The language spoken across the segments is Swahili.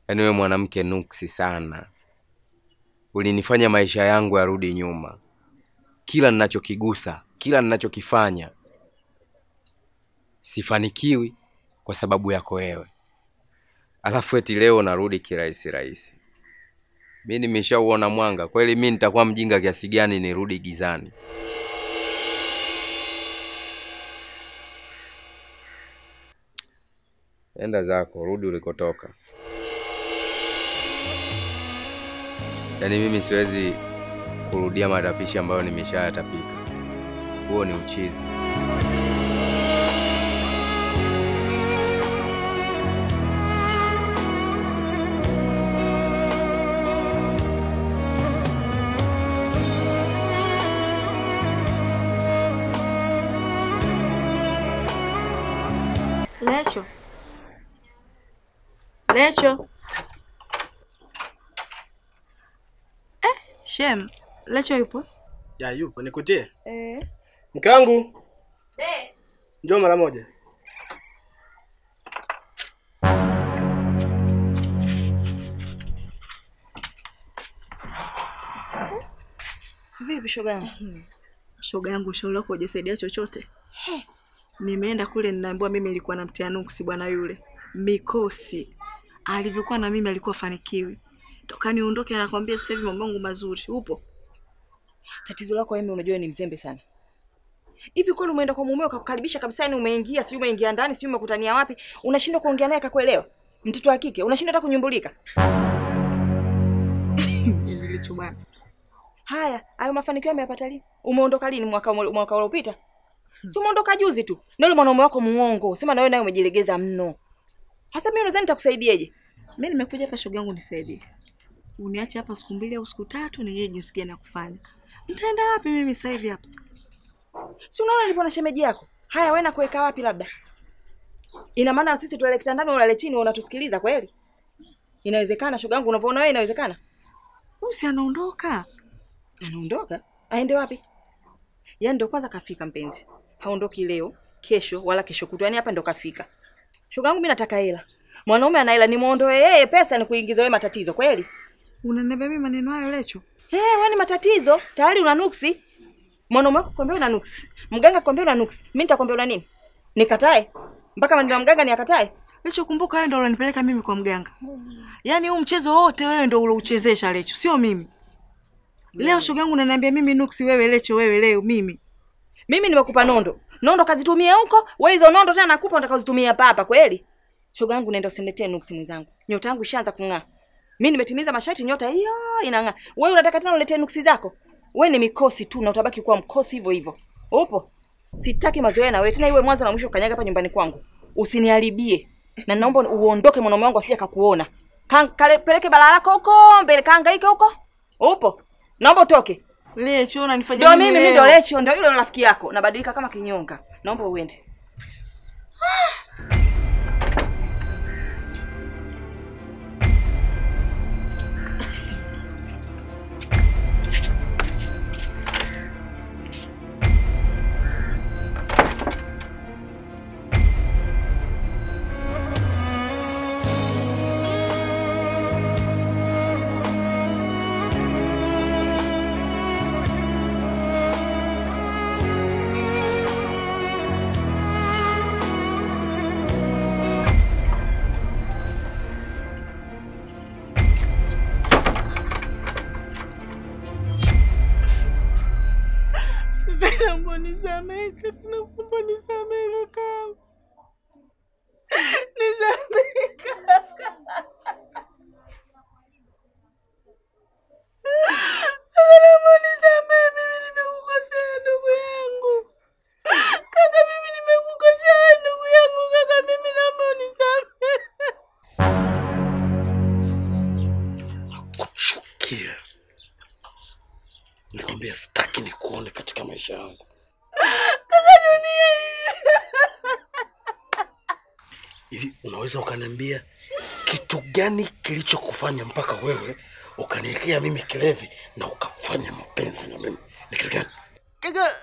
Yaani wewe mwanamke nuksi sana, ulinifanya maisha yangu yarudi nyuma. Kila ninachokigusa, kila ninachokifanya sifanikiwi kwa sababu yako wewe, alafu eti leo narudi kirahisi rahisi. Mi nimeshauona mwanga kweli. Mi nitakuwa mjinga kiasi gani nirudi gizani? Enda zako, rudi ulikotoka. Yaani mimi siwezi kurudia matapishi ambayo nimeshayatapika. Huo ni uchizi. Lecho, Lecho. Eh, Shem, Lecho yupo? Ya yupo, nikutie. Eh. Mke wangu. Njoo mara moja. Vipi shoga yangu? Shoga yangu, shauri lako hujasaidia chochote. Nimeenda kule ninaambiwa mimi nilikuwa namtia nuksi bwana yule. Mikosi. Alivyokuwa na mimi alikuwa fanikiwi. Toka niondoke anakwambia sasa hivi mambo yangu mazuri. Upo? Tatizo lako wewe unajua ni mzembe sana. Hivi kweli umeenda kwa mumeo kakukaribisha kabisa, yani umeingia, sijui umeingia ndani, sijui umekutania wapi, unashindwa kuongea naye akakuelewa? Mtoto wa kike unashindwa hata kunyumbulika. Nilicho bwana. Haya, hayo mafanikio yameyapata lini? Umeondoka lini? Mwaka mwaka uliopita? Si umeondoka juzi tu. Na yule mwanaume wako muongo, sema na wewe naye umejilegeza mno. Hasa mimi nadhani nitakusaidieje? Mimi nimekuja hapa shoga yangu nisaidie. Uniache hapa siku mbili au siku tatu nijue jinsi gani ya kufanya. Nitaenda wapi mimi sasa hivi hapa? Si unaona nipo na shemeji yako. Haya, wewe nakuweka wapi labda? Ina maana sisi tulale kitandani ulale chini unatusikiliza kweli? Inawezekana shoga yangu unavyoona wewe inawezekana? Huyu si anaondoka. Anaondoka? Aende wapi? Yaani ndo kwanza kafika mpenzi. Haondoki leo, kesho wala kesho kutwa. Yaani hapa ndo kafika. Shoga yangu mimi nataka hela. Mwanaume ana hela nimuondoe yeye pesa ni kuingiza wewe matatizo kweli? Unaniambia mimi maneno hayo Lecho? Eh, wewe ni matatizo. Tayari una nuksi. Mwanaume wako kwambia una nuksi. Mganga kwambia una nuksi. Mimi nitakwambia una nini? Nikatae? Mpaka maneno ya mganga ni akatae? Lecho, kumbuka wewe ndio unanipeleka mimi kwa mganga. Yaani huu mchezo wote wewe ndio ulouchezesha Lecho, sio mimi. Leo shoga yangu unaniambia mimi nuksi, wewe Lecho, wewe leo mimi. Mimi nimekupa nondo. Nondo kazitumie huko, wewe hizo nondo tena nakupa utakazozitumia hapa hapa kweli? Shoga yangu nenda usiniletee nuksi mwenzangu. Nyota yangu ishaanza kung'aa. Mimi nimetimiza masharti nyota hiyo inang'aa. Wewe unataka tena uletee nuksi zako? Wewe ni mikosi tu na utabaki kuwa mkosi hivyo hivyo. Upo? Sitaki mazoea na wewe tena iwe mwanzo na mwisho kanyaga hapa nyumbani kwangu. Usiniharibie. Na naomba uondoke mwanaume wangu asije akakuona. Peleke balaa lako huko, mbele kaangaike huko. Upo? Naomba utoke. Lecho unanifanya Ndio nini mimi mimi leo? ndio Lecho, ndio yule rafiki yako. Nabadilika kama kinyonga. Naomba uende. Naomba nisamehe kaka, naomba nisamehe kaka. Nisamehe kaka. Naomba nisamehe, mimi nimekukosea ndugu yangu. Kaka, mimi nimekukosea ndugu yangu kaka, mimi naomba unisamehe. Nakuchukia. Nikwambia sitaki nikuone katika maisha yangu. Kaka, dunia hii. Hivi unaweza ukaniambia kitu gani kilichokufanya mpaka wewe ukaniwekea mimi kilevi na ukafanya mapenzi na mimi? Ni kitu gani? Kaka,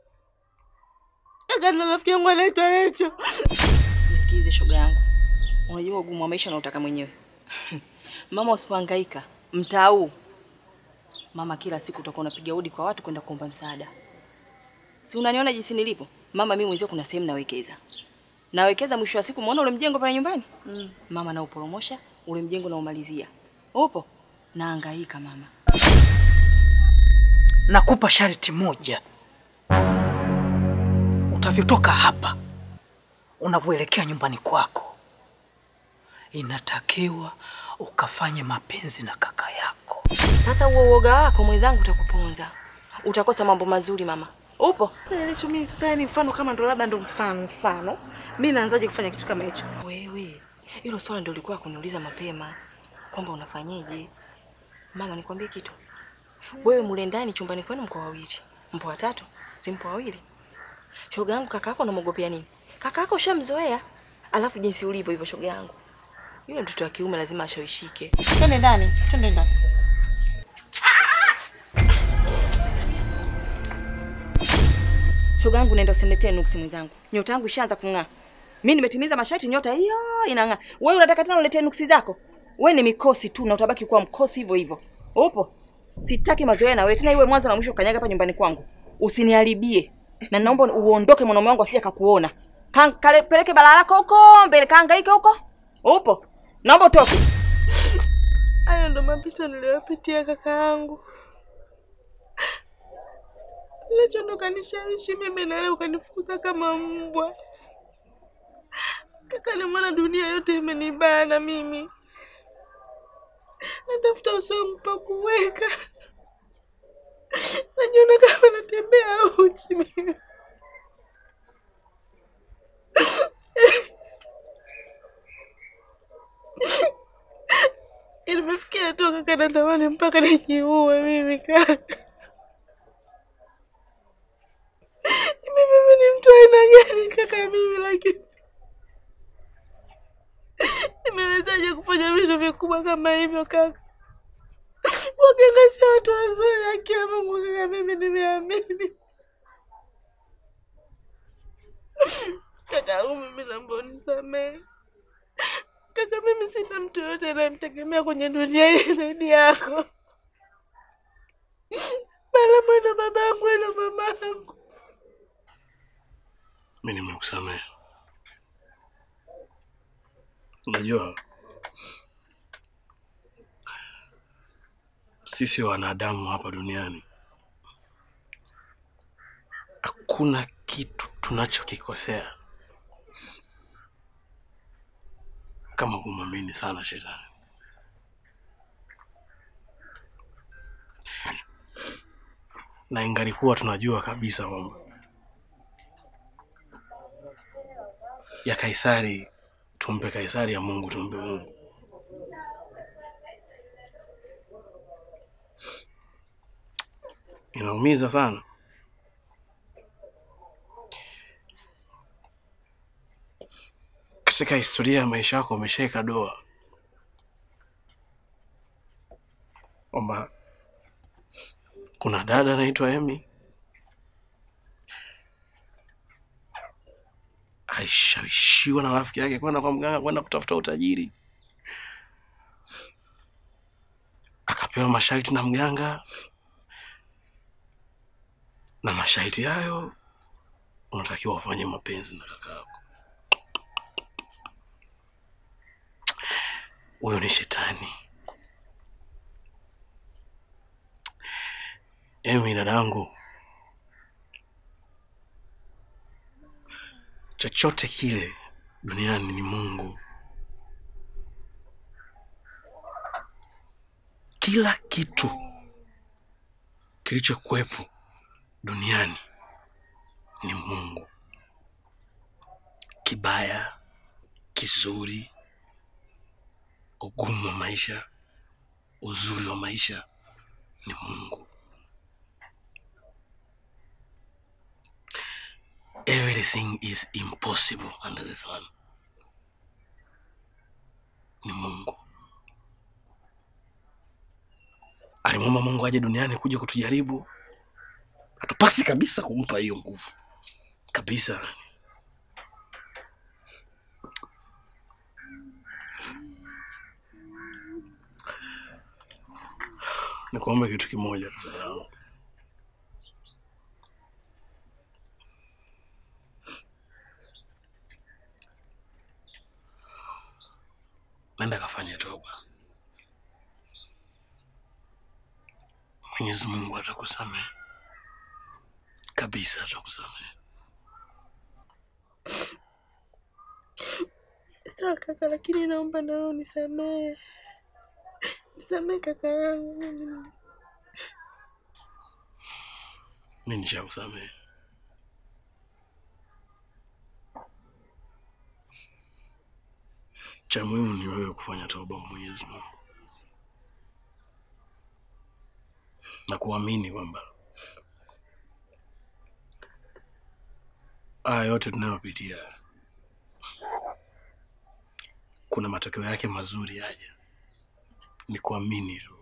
kaka, na rafiki yangu anaitwa Lecho. Nisikilize shoga yangu. Unajua ugumu wa maisha unaotaka mwenyewe. Mama, usipohangaika mtaa huu, mama, kila siku utakuwa unapiga hodi kwa watu kwenda kuomba msaada. Si unaniona jinsi nilivyo mama? Mimi mwenzio, kuna sehemu nawekeza, nawekeza. Mwisho wa siku, umeona ule mjengo pale nyumbani Mm. mama, nauporomosha ule mjengo naumalizia. Upo nahangaika mama. Nakupa sharti moja, utavyotoka hapa unavyoelekea nyumbani kwako, inatakiwa ukafanye mapenzi na kaka yako. Sasa huo uoga wako mwenzangu utakuponza, utakosa mambo mazuri mama. Upo Sasa mimi sasa ni mfano kama ndo labda ndo mfano mfano. Mimi naanzaje kufanya kitu kama hicho? wewe, hilo swala ndio ulikuwa kuniuliza mapema kwamba unafanyeje. Mama, nikwambie kitu, wewe mule ndani chumbani kwenu mko wawili, mpo watatu, si mpo wawili. Shoga yangu, kaka yako unamwogopea nini? Kaka yako ushamzoea, alafu jinsi ulivyo hivyo, shoga yangu, yule mtoto wa kiume lazima ashawishike. Twende ndani, twende ndani. Shoga yangu, nenda usiniletee nuksi mwenzangu, nyota yangu ishaanza kung'aa. Mimi nimetimiza masharti, nyota hiyo inang'aa. Wewe unataka tena uletee nuksi zako? Wewe ni mikosi tu na utabaki kuwa mkosi hivyo hivyo. Upo? Sitaki mazoea na wewe tena, iwe mwanzo na mwisho kanyaga hapa nyumbani kwangu. Usiniharibie. Na naomba uondoke mwanaume wangu asije akakuona. Kan- kale- Peleke balaa lako huko mbele, kaangaike huko. Upo? Naomba utoke. Hayo ndo mapito niliyopitia kaka yangu. Lecho ndo kanishawishi mimi na leo ukanifukuza kama mbwa. Kaka, ni maana dunia yote imenibana mimi. Natafuta usawa pa kuweka. Najiona kama natembea uchi mimi. Nimefikia hatua kaka, natamani mpaka nijiue mimi kaka. Mimi mimi ni mtu aina gani kaka mimi, lakini nimewezaje kufanya vitu vikubwa kama hivyo kaka? Waganga si watu wazuri, akiwa Mungu kaka, mimi nimeamini kaka yangu, mimi naomba unisamehe kaka, mimi sina mtu yoyote anayemtegemea kwenye dunia hii zaidi yako. Bala mwena babangu na mamangu. mi nimekusamehe. Unajua, sisi wanadamu hapa duniani hakuna kitu tunachokikosea kama kumwamini sana shetani. Na ingalikuwa tunajua kabisa kwamba ya Kaisari tumpe Kaisari, ya Mungu tumpe Mungu. Inaumiza sana. Katika historia ya maisha yako umeshaeka doa kwamba kuna dada anaitwa Emi alishawishiwa na rafiki yake kwenda kwa mganga kwenda kutafuta utajiri, akapewa masharti na mganga, na masharti hayo unatakiwa ufanye mapenzi na kaka yako. Huyo ni shetani. Emi, dadangu, chochote kile duniani ni Mungu. Kila kitu kilichokuwepo duniani ni Mungu, kibaya, kizuri, ugumu wa maisha, uzuri wa maisha ni Mungu. Everything is impossible under the sun. Ni Mungu. Alimwomba Mungu aje duniani kuja kutujaribu. Hatupasi kabisa kumpa hiyo nguvu kabisa. nikuombe kitu kimoja tu dada yangu. Nenda kafanye toba. Mwenyezi Mungu atakusamehe kabisa, atakusamehe. Sawa kaka, lakini naomba nao unisamehe, nisamehe kaka yangu. Mimi Mi nishakusamehe. Cha muhimu ni wewe kufanya toba kwa Mwenyezi Mungu na kuamini kwamba haya yote tunayopitia kuna matokeo yake mazuri yaja. Ni kuamini tu.